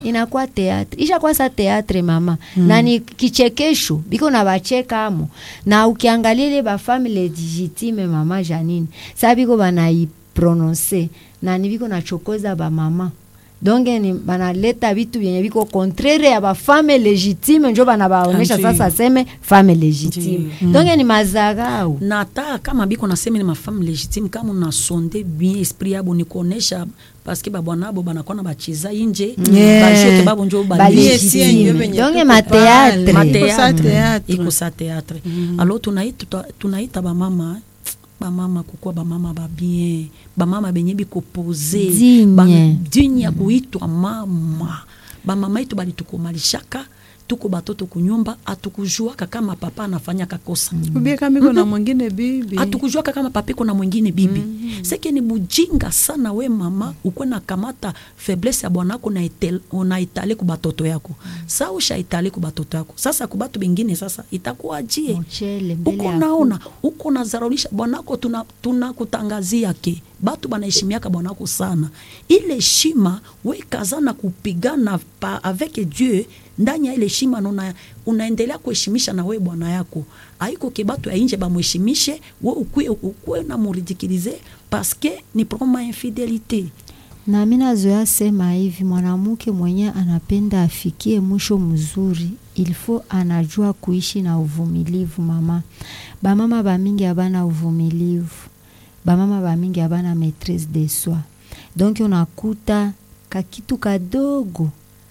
inakuwa teatre ishakuwa sa teatre mama mm. na ni kichekesho biko na bacheka amo na ukiangalia ile bafami legitime mama janine sa biko banaiprononse na ni biko nachokoza bamama donge ni banaleta vitu vyenye viko contraire ya bafame legitime njo banabaonesha Ndiyo. sasa seme fame legitime Ndiyo. donge ni mazarau na hata kama biko nasema ni mafame legitime kama unasonde bien esprit yabo ni kuonesha paske babwana abo banakuwa na bacheza inje Yeah. bajoke babo njo Ba bali- legitime. sie ndio venye Donge tuko mateatre. pale. Mateatre. Iko sa teatre. iko sa teatre alo tunaita tunaita bamama bamama kukuwa bamama babien bamama benye bikopose Digne. digne ya kuitwa mama bamama yetu balitukumalishaka tuko batoto kunyumba atukujuaka kama papa anafanyaka kosa ubie kama iko na mwingine bibi hatukujuaka kama papiko na mwingine bibi mm-hmm. seke ni bujinga sana we mama ukwe na kamata faiblesse ya bwanako na itel- unaitale ku batoto yako sa ushaitale ku batoto yako sasa ku batu bengine sasa itakuajie Mchele mbele uko ya naona uko nazaraulisha bwanako tuna, tuna kutangazia ke batu banaheshimiaka bwanako sana ile heshima we kazana kupigana pa avec dieu ndani ya ile heshima na una, unaendelea kuheshimisha na we bwana yako aiko ke batu ya inje bamheshimishe we ukue, ukue na muridikilize paske ni proma infidelite na mi nazoea sema hivi, mwanamke mwenye anapenda afikie mwisho mzuri, ilfo anajua kuishi na uvumilivu. Mama bamama bamingi abana uvumilivu, bamama bamingi abana maitrise de soi, donc unakuta kakitu kadogo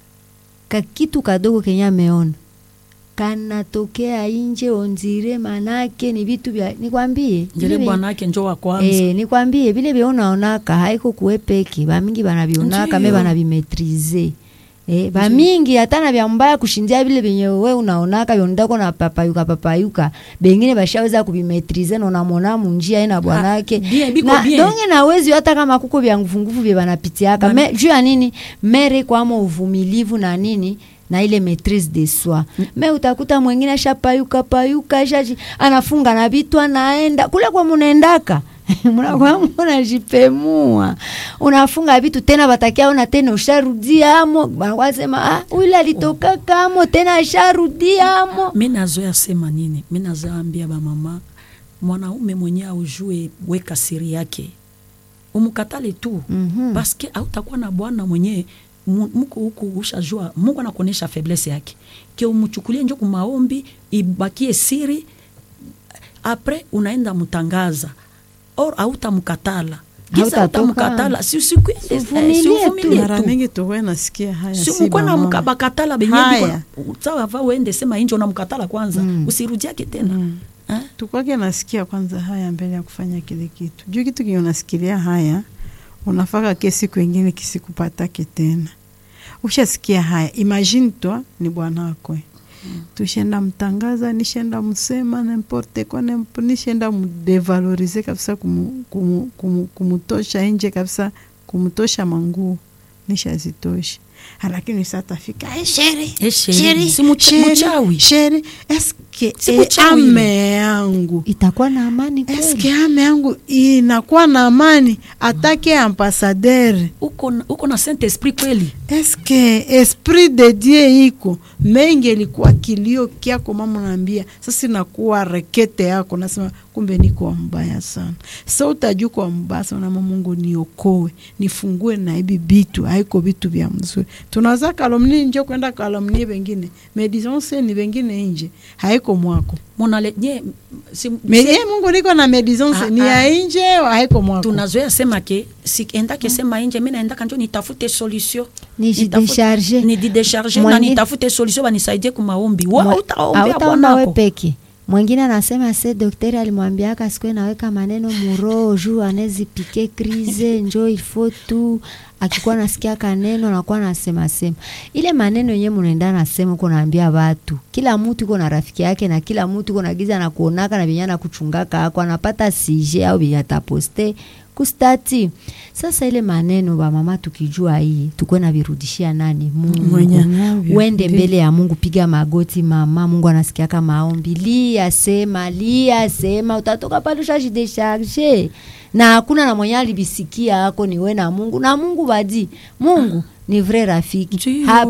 kakitu kadogo kenye ameona kanatokea inje onzire, manake ni vitu vya nikwambie, njele vile vi- bwanake njo wa kwanza Eh, nikwambie vile vyonaonaka haiko kuwe peke bamingi banavionaka me Ndiyo. banavimetrize Eh, bamingi hata na vya mbaya kushindia vile vyenye we unaonaka vyondako na papayuka papayuka bengine bashaweza kuvimetrize na unamwona munjia ina bwanake bien, biko na bien. donge nawezi hata kama kuko vya nguvunguvu vye banapitiaka Bana- me juu ya nini mere kwamo uvumilivu na nini na ile maitrise de soi me utakuta mwingine ashapayuka payuka shaji anafunga na vitu anaenda kule kwa munaendaka mnakuwa munajipemua unafunga vitu tena batakia ona tena usharudia amo banakuwa sema ah, ule alitokaka amo tena asharudia amo mi nazoya sema nini mi nazoya ambia bamama mwanaume mwenye aujue weka siri yake umukatale tu Mhm. paske autakuwa na bwana mwenye mu- muko huku ushajua mungu anakuonyesha faiblesse yake ke umuchukulie njo kumaombi ibakie siri apres unaenda mutangaza or autamkatala giza Hautatoka. autamkatala si usikwende eh, Uvumilie si tu. uvumilie mara tu mingi tuwe nasikia haya si simukwana bamama. bakatala Haya. benyesawa uende sema inje unamkatala kwanza mm. usirudiake tena mm. eh? tukwake nasikia kwanza haya mbele ya kufanya kile kitu juu kitu kenye unasikilia haya unafaka ke siku ingine kisikupatake tena ushasikia haya imagine twa ni bwanako mm. tushenda mtangaza nishenda msema nemporte kwa nemp- nishenda mdevalorize kabisa kumu, kumu, kumu, kumutosha nje kabisa kumutosha manguo nishazitosha lakini satafika hey, sheri Eh, sheri, si mucha- muchawi. sheri eske Si e, muchawi ile. ame yangu itakuwa na amani kweli eske ame yangu inakuwa na amani atake ambasadere uko, na- uko na saint esprit kweli eske esprit de dieu iko mengi ilikuwa kilio kyako mama naambia sasa inakuwa rekete yako nasema kumbe niko mbaya sana sa utajua kwa mbaya sana mama mungu niokoe nifungue na hivi bitu haiko vitu vya mzuri tunaweza kalomni nje kwenda kalomni vengine medisonse ni vengine nje haiko mwako monale nye si, Me, si, ye mungu niko na medisonse Ah, ni ah. ya nje haiko mwako tunazoea sema ke si endake sema inje mi naendaka njo nitafute solution Nijidecharge. nididecharge na Mwingine- nitafute solution banisaidie kumaombi wa Mwe- utaombea hautaomba we bwanako peke mwingine anasema se daktari alimwambiaka sikwe naweka maneno muroho juu anezipike krize njo ilfo tu akikuwa nasikia kaneno anakuwa nasema sema ile maneno yenyewe munaenda nasema uko naambia watu kila mtu iko na rafiki yake na kila mtu iko na giza na kuonaka na venye anakuchungaka ako anapata sije au venye ataposte kustati sasa ile maneno bamama tukijua hii tukwe na virudishia nani mungu Mwenye anavyo. wende Ndiyo. mbele ya mungu piga magoti mama mungu anasikiaka maombi lia sema lia sema utatoka pale ushajidesharge na hakuna na mwenye alibisikia ako ni we na mungu na mungu badi mungu ni vrai rafiki Ndiyo. Ha-